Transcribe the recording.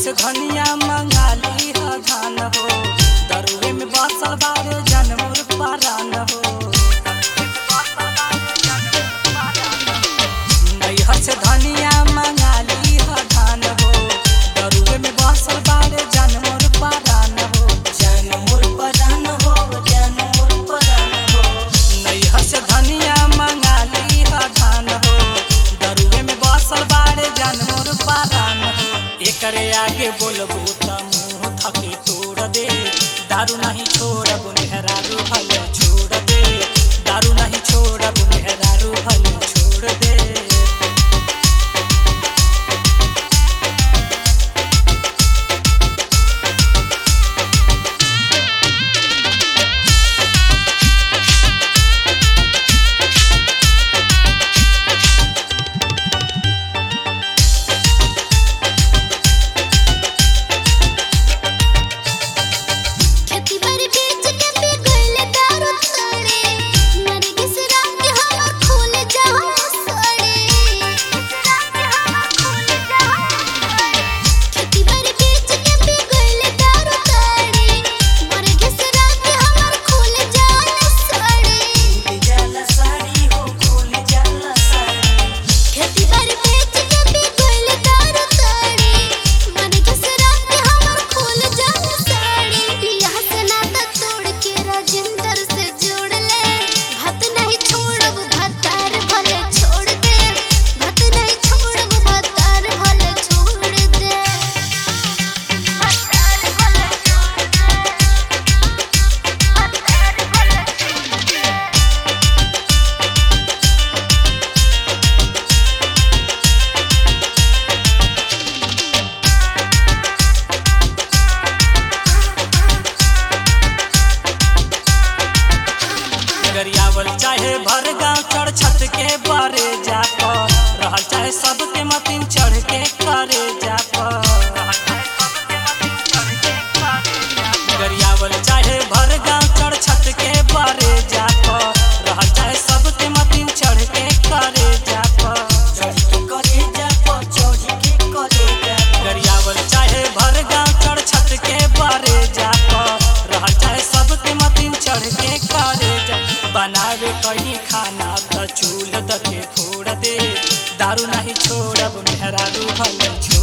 से धनिया मंगाली ह धान हो दरुए में बसल बारे जनमुर परान हो नैहर से धनिया मंगाली ह धान हो दरुए में बसल बारे जनमुर परान हो जनमुर परान हो जनमुर परान हो नैहर से धनिया मंगाली ह धान हो दरुए में बसल बारे जनमुर परान हो एकरे आगे बोलबू त मुंह थके तोड़ दे दारू नहीं छोड़ब मेहरारू भले छोड़ दे दारू नहीं छोड़ब मेहरारू भले छोड़ दे खेती बाड़ी बेच के पी गइले दारू तड़े मर घिसरा के हमर खून जहर सड़े खेती बाड़ी बेच के पी गइले दारू तड़े मर घिसरा के हमर खून जहर सड़े खेती बाड़ी बेच के पी गइले दारू तड़े मर घिसरा के हमर खून जहर सड़े पिया से नाता तोड़ के राजेंद्र से जोड़ ले भत नहीं छोड़ब भतार भले छोड़ दे भत नहीं छोड़ब भतार भले छोड़ दे भतार भले छोड़ दे भतार भले छोड़ दे गरियावल चाहे भर गांव चढ़ छत के बारे जा पर रहल चाहे सबके मतिन चढ़ के करे जा पर गरियावल चाहे भर गांव चढ़ छत के बारे जा पर रहल चाहे सबके मतिन चढ़ के करे जा पर गरियावल चाहे भर गांव चढ़ छत के बारे जा पर रहल चाहे सबके मतिन चढ़ के करे जा बनावे कहीं खाना त चूल द के फोड़ दे दारू नहीं छोड़ब मेहरारू भले छोड़